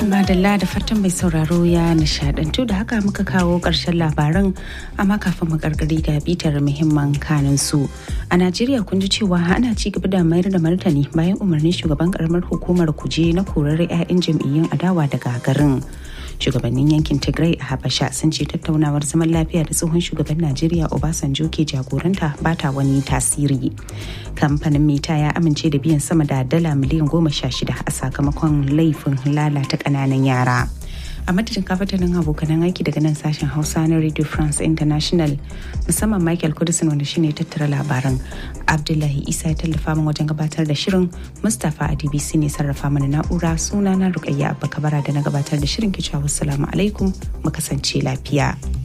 madalla da fatan mai sauraro ya nishadantu da haka muka kawo ƙarshen labaran amma kafin mu gargari ga bitar muhimman kanin su a najeriya kun ji cewa ana ci gaba da mayar da martani bayan umarnin shugaban karamar hukumar kuje na korar 'ya'yan jam'iyyun adawa daga garin shugabannin yankin tigray a habasha sun ce tattaunawar zaman lafiya da tsohon shugaban najeriya obasanjo ke jagoranta ba ta wani tasiri kamfanin mita ya amince da biyan sama da dala miliyan goma sha shida a sakamakon laifin lalata ƙananan yara a madadin kafatanin abokanan aiki daga nan sashen hausa na radio france international musamman michael kudisin wanda shine tattara labaran abdullahi isa ya tallafa min wajen gabatar da shirin mustapha a dbc ne sarrafa mana na'ura suna na rukayya abba kabara da na gabatar da shirin kicewa wassalamu alaikum mu kasance lafiya